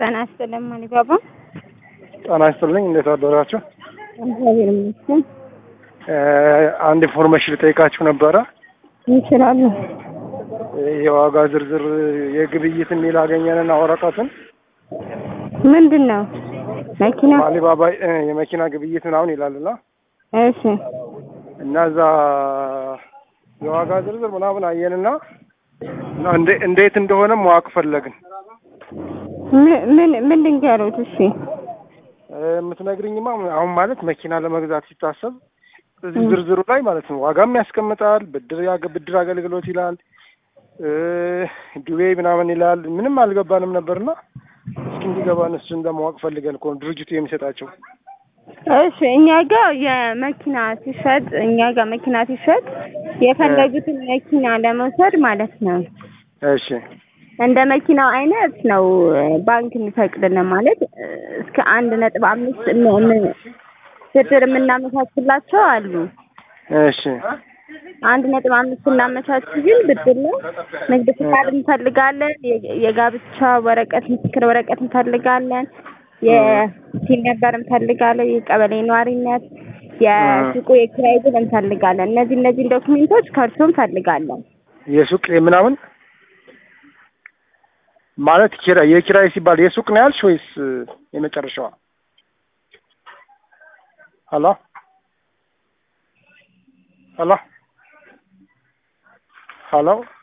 ጤና ይስጥልኝ ማሊባባ። ጤና ይስጥልኝ። እንዴት አደራችሁ? እግዚአብሔር ይመስገን። አንድ ኢንፎርሜሽን ልጠይቃችሁ ነበረ። ይችላሉ። የዋጋ ዝርዝር የግብይት የሚል አገኘንና ወረቀትን ምንድን ነው መኪና? አሊባባ የመኪና ግብይት ምናምን ይላልና እሺ እና እዛ የዋጋ ዝርዝር ምናምን አየንና እና እንዴ- እንዴት እንደሆነ ማወቅ ፈለግን። ምን- ምን ምን ልንገሩት? እሺ የምትነግርኝማ አሁን ማለት መኪና ለመግዛት ሲታሰብ እዚህ ዝርዝሩ ላይ ማለት ነው ዋጋም ያስቀምጣል፣ ብድር ያገ- ብድር አገልግሎት ይላል፣ እ ዱቤ ምናምን ይላል። ምንም አልገባንም ነበርና እስኪ እንዲገባን እሱን ለማወቅ ፈልገን እኮ ነው ድርጅቱ የሚሰጣቸው። እሺ እኛ ጋር የመኪና ሲሸጥ እኛ ጋር መኪና ሲሸጥ የፈለጉትን መኪና ለመውሰድ ማለት ነው እሺ እንደ መኪናው አይነት ነው ባንክ የሚፈቅድልን ማለት እ፣ እስከ አንድ ነጥብ አምስት ም- ም- ብድር የምናመቻችላቸው አሉ። እሺ አንድ ነጥብ አምስት እናመቻች ግን ብድር ነው። ንግድ ፍቃድ እንፈልጋለን። የ- የጋብቻ ወረቀት፣ ምስክር ወረቀት እንፈልጋለን። የሲል ነበር እንፈልጋለን። የቀበሌ ነዋሪነት፣ የሱቁ የኪራይ ብል እንፈልጋለን። እነዚህ እነዚህን ዶክሜንቶች ከእርሶ እንፈልጋለን። የሱቅ ምናምን ማለት ኪራይ የኪራይ ሲባል የሱቅ ነው ያልሽ ወይስ የመጨረሻዋ? ሄሎ ሄሎ ሄሎ